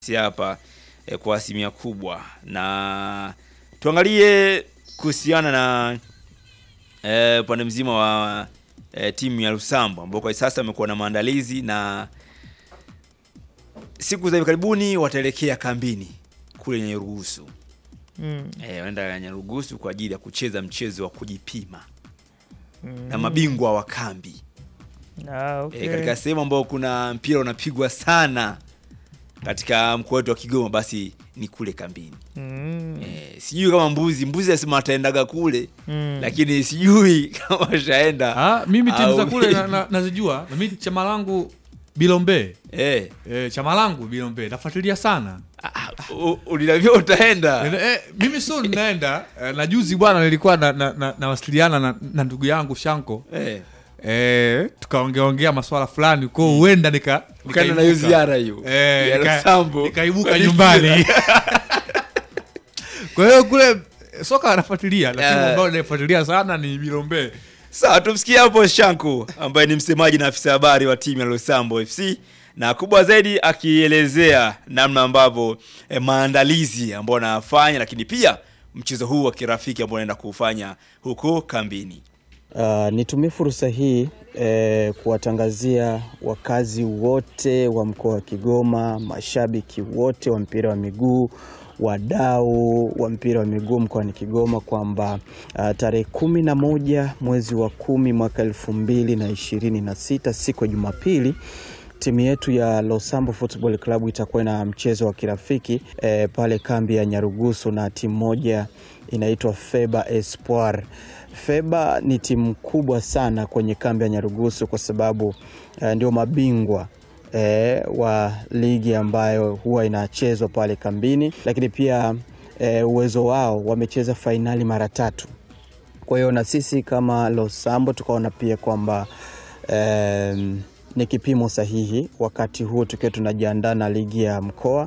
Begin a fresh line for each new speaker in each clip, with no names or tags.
si hapa eh, kwa asilimia kubwa, na tuangalie kuhusiana na eh, upande mzima wa eh, timu ya Lusambo ambao kwa sasa wamekuwa na maandalizi na siku za hivi karibuni wataelekea kambini kule Nyarugusu.
Mm.
Eh, wanaenda Nyarugusu kwa ajili ya kucheza mchezo wa kujipima na mabingwa wa kambi
Ah, okay.
e, katika sehemu ambayo kuna mpira unapigwa sana katika mkoa wetu wa Kigoma, basi ni kule kambini.
Mm.
E, sijui kama mbuzi mbuzi asema ataendaga kule
Mm.
lakini sijui kama washaenda
Ah, mimi timu za
au
kule
vipi.
na- na- nazijua na mimi chama langu Bilombe
e,
e, chama langu Bilombe nafuatilia sana
ulinavyo utaenda
e, mimi so ninaenda e, na juzi bwana nilikuwa na, na, na, nawasiliana na, na ndugu yangu Shanko
e,
e, tukaongeongea maswala fulani ko huenda nika
ukaenda na hiyo
nikaibuka.
ziara hiyo
Eh,
ya
nika-
Lusambo.
nikaibuka nyumbani kwa hiyo kule soka anafuatilia lakini
Eh.
ambao naifuatilia sana ni Bilombe
Sawa, tumsikie hapo Shanku ambaye ni msemaji na afisa habari wa timu ya Lusambo FC na kubwa zaidi akielezea namna ambavyo eh, maandalizi ambayo anafanya, lakini pia mchezo huu wa kirafiki ambao anaenda kuufanya huko kambini.
Uh, nitumie fursa hii eh, kuwatangazia wakazi wote wa mkoa wa Kigoma, mashabiki wote wa mpira wa miguu, wadau wa mpira wa miguu mkoani Kigoma kwamba uh, tarehe kumi na moja mwezi wa kumi mwaka elfu mbili na ishirini na sita siku ya Jumapili timu yetu ya Losambo Football Club itakuwa na mchezo wa kirafiki eh, pale kambi ya Nyarugusu na timu moja inaitwa Feba Espoir. Feba ni timu kubwa sana kwenye kambi ya Nyarugusu kwa sababu eh, ndio mabingwa eh, wa ligi ambayo huwa inachezwa pale kambini, lakini pia eh, uwezo wao wamecheza fainali mara tatu. Kwa hiyo na sisi kama Losambo tukaona pia kwamba em, ni kipimo sahihi wakati huu tukiwa tunajiandaa na ligi ya mkoa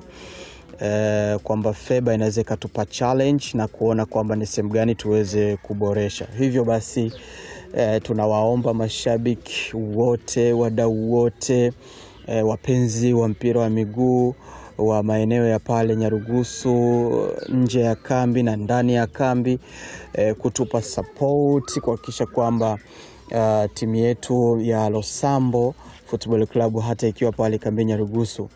eh, kwamba Feba inaweza ikatupa challenge na kuona kwamba ni sehemu gani tuweze kuboresha. Hivyo basi eh, tunawaomba mashabiki wote, wadau wote, eh, wapenzi wa mpira wa miguu wa maeneo ya pale Nyarugusu, nje ya kambi na ndani ya kambi eh, kutupa support kuhakikisha kwamba uh, timu yetu ya Losambo Football Club hata ikiwa pale kambi Nyarugusu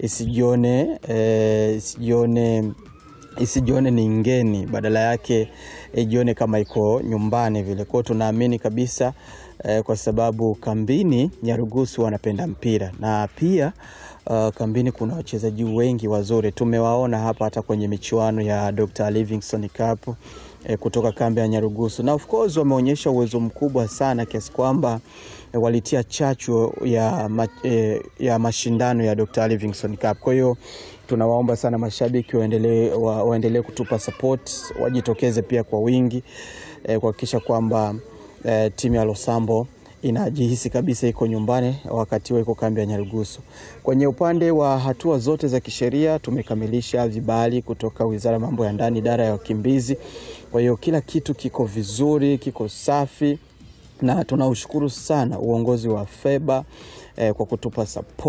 isijione eh, isijione isijione ni ngeni, badala yake ijione kama iko nyumbani vile. Kwao tunaamini kabisa eh, kwa sababu kambini Nyarugusu wanapenda mpira na pia uh, kambini kuna wachezaji wengi wazuri, tumewaona hapa hata kwenye michuano ya Dr. Livingstone Cup eh, kutoka kambi ya Nyarugusu, na of course wameonyesha uwezo mkubwa sana kiasi kwamba eh, walitia chachu ya, ma, eh, ya mashindano ya Dr. Livingstone Cup. Kwa hiyo tunawaomba sana mashabiki waendelee wa, waendelee kutupa support, wajitokeze pia kwa wingi eh, kuhakikisha kwamba eh, timu ya Losambo inajihisi kabisa iko nyumbani wakati huo iko kambi ya Nyarugusu. Kwenye upande wa hatua zote za kisheria tumekamilisha vibali kutoka Wizara ya Mambo ya Ndani, idara ya wakimbizi. Kwa hiyo kila kitu kiko vizuri, kiko safi na tunaushukuru sana uongozi wa Feba eh, kwa kutupa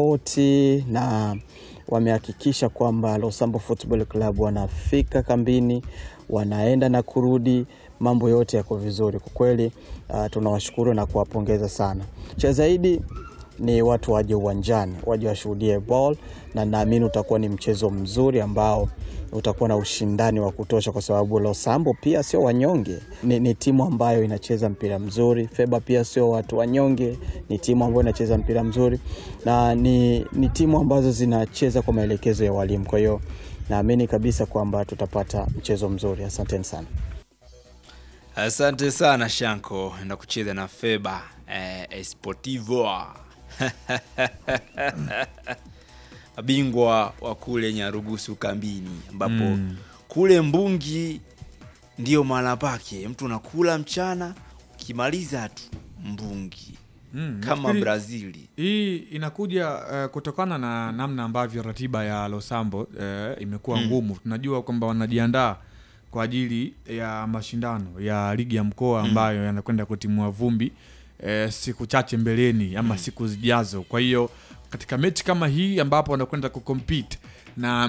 sapoti na wamehakikisha kwamba Losambo Football Club wanafika kambini, wanaenda na kurudi, mambo yote yako vizuri kwa kweli. Uh, tunawashukuru na kuwapongeza sana. Cha zaidi ni watu waje uwanjani, waje washuhudie ball, na naamini utakuwa ni mchezo mzuri ambao utakuwa na ushindani wa kutosha, kwa sababu Losambo pia sio wanyonge, ni, ni timu ambayo inacheza mpira mzuri. Feba pia sio watu wanyonge, ni timu ambayo inacheza mpira mzuri na ni, ni timu ambazo zinacheza kwa maelekezo ya walimu. Kwa hiyo naamini kabisa kwamba tutapata mchezo mzuri. Asanteni sana.
Asante sana Shanko na kucheza na Feba eh, Esportivo mabingwa wa kule Nyarugusu kambini, ambapo
Mm.
kule Mbungi ndio mahala pake, mtu unakula mchana ukimaliza tu Mbungi
Mm,
kama
nafikiri-
Brazili.
Hii inakuja uh, kutokana na namna ambavyo ratiba ya Losambo uh, imekuwa
Mm.
ngumu. Tunajua kwamba wanajiandaa kwa ajili ya mashindano ya ligi ya mkoa ambayo yanakwenda kutimua vumbi uh, siku chache mbeleni ama siku zijazo. Kwa hiyo katika mechi kama hii ambapo wanakwenda kucompete na